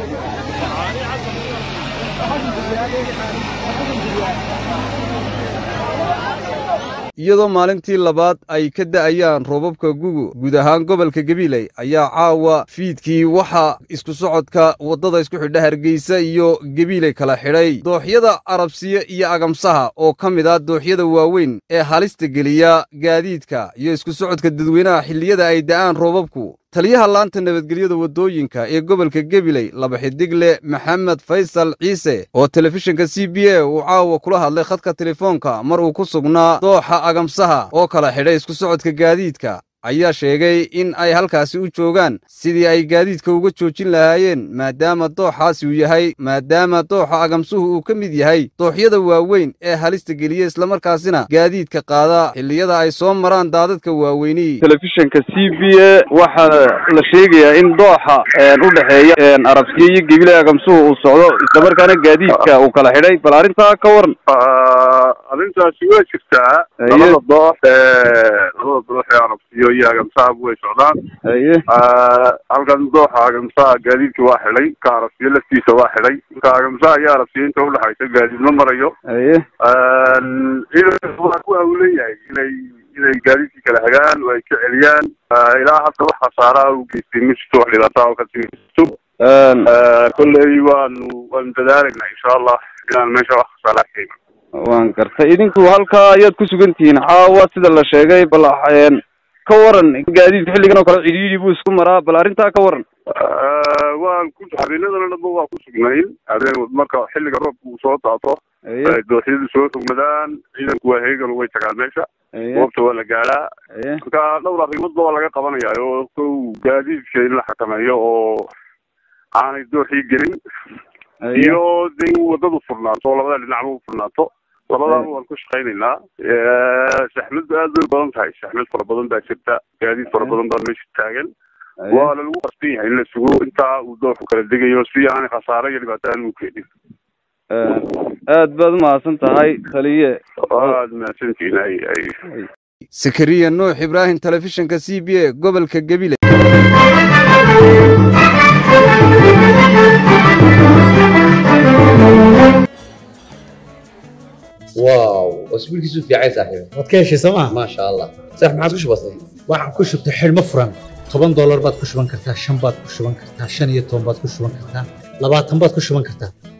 iyadoo maalintii labaad ay ka da'ayaan roobabka gugu guud ahaan gobolka gabiley ayaa caawa fiidkii waxaa isku socodka waddada isku xidha hargeysa iyo gabiley kala xidhay dooxyada arabsiya iyo agamsaha oo ka mid ah dooxyada waaweyn ee halista geliya gaadiidka iyo isku socodka dadweynaha xilliyada ay da'aan roobabku taliyaha laanta nabadgelyada waddooyinka ee gobolka gabiley laba xidigle maxamed faysal ciise oo telefishinka c b a uu caawa kula hadlay khadka telefoonka mar uu ku sugnaa dooxa agamsaha oo kala xidhay isku socodka gaadiidka ayaa sheegay in ay halkaasi u joogaan sidii ay gaadiidka uga joojin lahaayeen maadaama dooxaasi uu yahay maadaama dooxa agamsuhu uu ka mid yahay dooxyada waaweyn ee halista geliya islamarkaasina gaadiidka qaada xilliyada ay soo maraan daadadka waaweyni telefishinka c b a waxaa la sheegayaa in dooxa u dhexeeya arabsiya iyo gebile agamsuhu uu socdo islamarkaana gaadiidka uu kala xidhay bal arrintaa ka waran arrintaasi waa jirtaa labada doox labada doox ee arabsiyo iyo agamsahabu way socdaan haye halkan dooxa agamsaha gaadiidka waa xidhay ka arabsiyo laftiisa waa xidhay ka agamsaha iyo arabsiyo inta udhexaysa gaadiid ma marayo haye ciidanka waa ku hawleeyahay inay inay gaadiidkii kala hagaan oo ay ka celiyaan ilaa hadda wax khasaaraha u geystay ma jirto wax dhibaataa oo ka timito kolley waanu waanu dadaalayna insha allah inaan meesha wax khasaaraha ka iman waan gartay idinku halkaa ayaad ku sugan tihiin caawa sida la sheegay bal ka waran gaadiidka xilligan oo kale cidhiidhi buu isku maraa bal arrintaa ka waran waan ku habeenadana dhanba waa ku sugnayn habeen marka xilliga roobka uu soo daato dooxyadu soo rogmadaan ciidanku waa heegan way tagaan meesha goobta waa la gaadhaa marka dhowr arrimoodba waa laga qabanaya oo kow gaadiidka in la xakameeyo oo aanay dooxii gelin iyo de in waddadu furnaato oo labada dhinacba u furnaato labadaaba waan ku shaqaynaynaa saxmadu aad bay badan tahay saxmad fara badan baa jirta gaadiid fara badan baa meesha taagan waana lagu qasban yahay in la sugo intaa uu dooxu kala degayo si aanay khasaare iyo dhibaato aan u keenin aad baad umahadsan tahay taliye aad mahadsantihiin ay ay sakariya nuux ibraahim telefishinka c b a gobolka gebile واو اسبوعك في عايز صاحبي waad ka heshay sooma ما شاء الله صح ما عاد وش بصير waxaan ku shubtay xidhmo furan toban doolar baad ku shuban kartaa shan baad ku shuban kartaa shan iyo toban baad ku shuban kartaa labaatan baad ku shuban kartaa